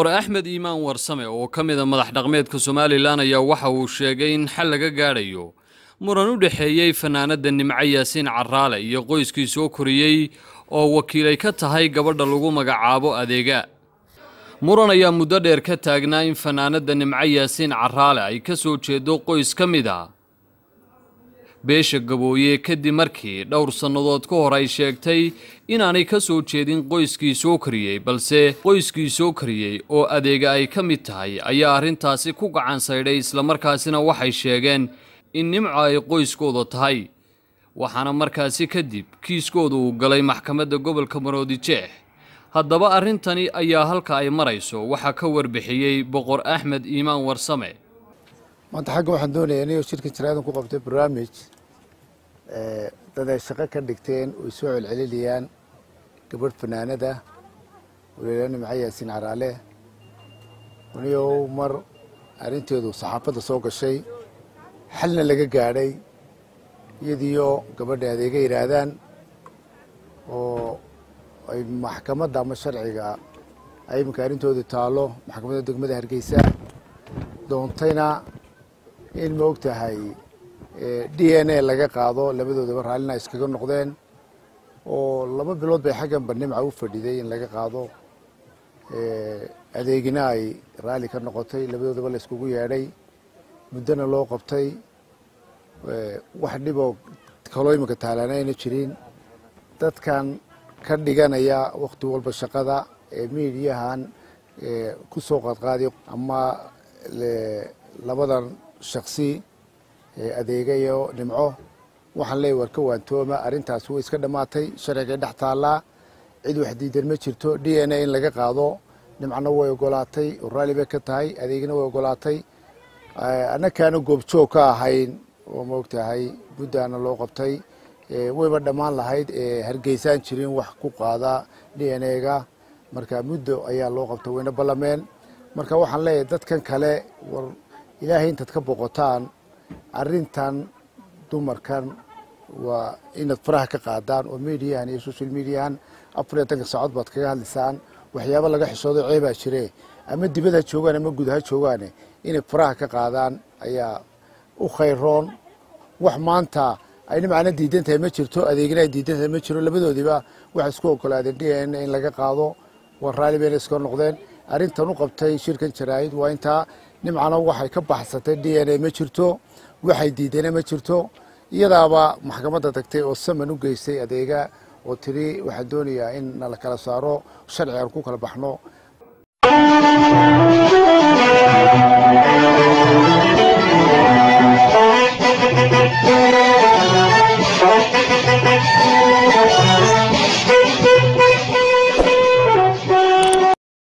boqor axmed iimaan warsame oo ka mida madax dhaqmeedka somalilan ayaa waxa uu sheegay in xal laga gaadhayo muran u dhexeeyey fanaanada nimco yaasiin caraale iyo qoyskii soo koriyey oo wakiilay ka tahay gabadha lagu magacaabo adeega muran ayaa muddo dheer ka taagnaa in fanaanada nimco yaasiin caraale ay ka soo jeedo qoys ka mid a beesha gabooye kadib markii dhowr sannadood ka hor ay sheegtay inaanay ka soo jeedin qoyskii soo kariyey balse qoyskii soo kariyey oo adeega ay ka mid tahay ayaa arrintaasi ku gacan saydhay islamarkaasina waxay sheegeen in nimco ay qoyskooda tahay waxaana markaasi kadib kiiskooda uu galay maxkamadda gobolka maroodijeex haddaba arrintani ayaa halka ay marayso waxaa ka warbixiyey boqor axmed iimaan warsame maanta xagga waxaan doonayaa inay shirkan jaraadan ku qabtay barnaamij dad ay shaqo ka dhigteen oy soo celcelinayaan gabadh fanaanada waliila nimco yaasiin caraale anigo mar arrinteedu saxaafadda soo gashay xalna laga gaadhay iyadiyo gabadha adeega yidhaahdaan oo ay maxkamadda ama sharciga ay iminka arrintoodu taallo maxkamadda degmada hargeysa doontayna in ma og tahay d n a laga qaado labadoodaba raallina iskaga noqdeen oo laba bilood bay xagganba nimca u fadhiday in laga qaado adeegina ay raalli ka noqotay labadoodaba la iskugu yeedhay muddona loo qabtay wax dhiboo kaloo iminka taalaana ayna jirin dadkan ka dhiganaya wakti walba shaqada ee miidiyahan ku soo qaadqaadi ama labadan shaksi adeegayo nimco waxaan leeyahy war ka waantooma arrintaas way iska dhammaatay sharcigay dhex taallaa cid wax diidan ma jirto d n a in laga qaado nimcona way ogolaatay oo raalli bay ka tahay adeegina way ogolaatay annakaana goobjoog ka ahayn oo ma og tahay muddaana loo qabtay wayba dhammaan lahayd hargeysaan jirin wax ku qaada d n a-ga marka muddo ayaa loo qabtay wayna ballameen marka waxaan leeyahay dadkan kale war ilaahay intaad ka boqotaan arrintan dumarkan waa inaad faraha ka qaadaan oo mediahan iyo social mediahan afar iyo tanka saacood baad kaga hadlaysaan waxyaaba laga xishoodo ceebaa jire ama dibad ha joogaan ama gud ha joogaane inay faraha ka qaadaan ayaa u khayroon wax maanta ayna macno diidan tahay ma jirto adeegina ay diidan tahay ma jiro labadoodiba waxay isku ogolaadeen d n in laga qaado waa raalli bayna iska noqdeen arrintan u qabtay shirkan jaraa'id waa intaa nimcana waxay ka baxsatay d n a ma jirto waxay diidana ma jirto iyadaaba maxkamadda tagtay oo saman u geystay adeega oo tiri waxaan doonayaa in nala kala saaro sharci aan ku kala baxno